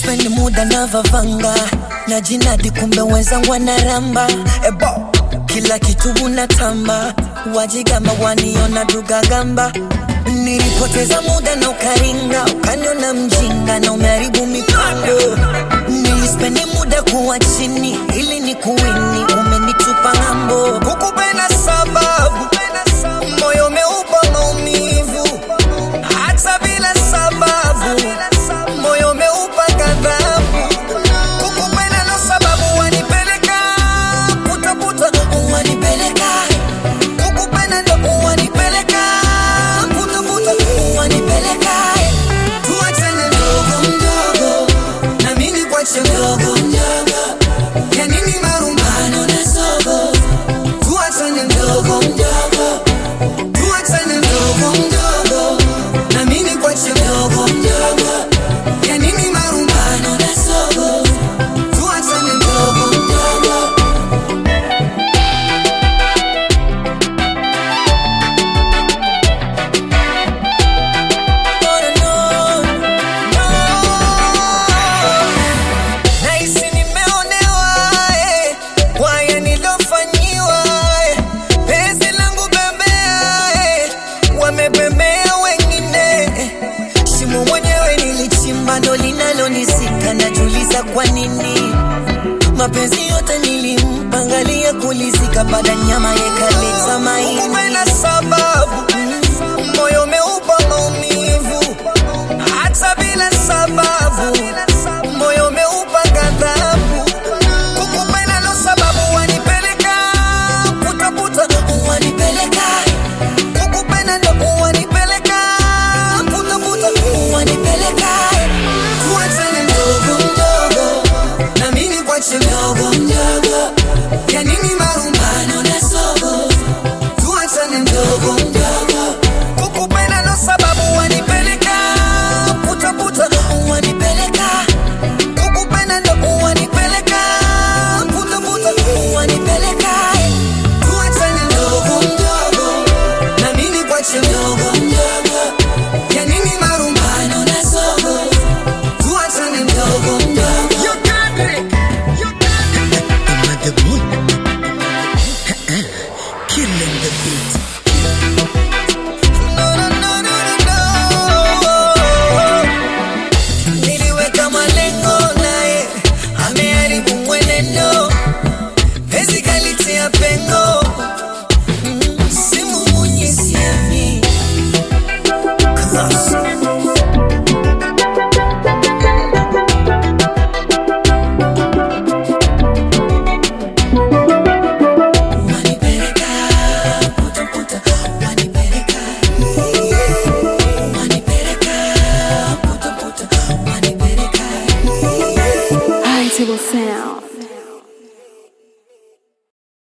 Sipendi muda na vavanga na jinadi, kumbe wenzangu wanaramba ebo, kila kitu unatamba, wajigamba waniona dugagamba. Nilipoteza muda na ukaringa, ukaniona mjinga na umeharibu mipango. Nilispendi muda kuwa chini ili ni kuwini, umenitupa ng'ambo. Kukupenda sababu moyo umeupa maumivu, hata bila sababu moyo umeupa ghadhabu. Kukupenda ndo sababu wanipeleka putaputa, wanipeleka kukupenda ndo wanipeleka putaputa, wanipeleka tuachane mdogo mdogo, na mimi kwache mdogo mdogo, ya nini marumbano na sogo, tuachane mdogo mdogo, tuachane mdogo mdogo, na mimi kwache mdogo mdogo, ya nini marumbano na sogo, tuachane mdogo mdogo. Nahisi nimeonewa eh, kwa haya nilofanyiwa eh, penzi langu bembea eh, wamebembea wengine eh, shimo mwenyewe nilichimba ndo linalonisika, najuliza kwa nini mapenzi yote nilimpa, angalia kulizika, baada nyama yekaleta maini. Kupenda sababu moyo umeupa maumivu, hata bila sababu moyo umeupa ghadhabu. Kukupenda ndo sababu wanipeleka putaputa, wanipeleka kukupenda ndo wanipeleka putaputa, wanipeleka tuachane mdogo mdogo, na mimi kwache mdogo mdogo,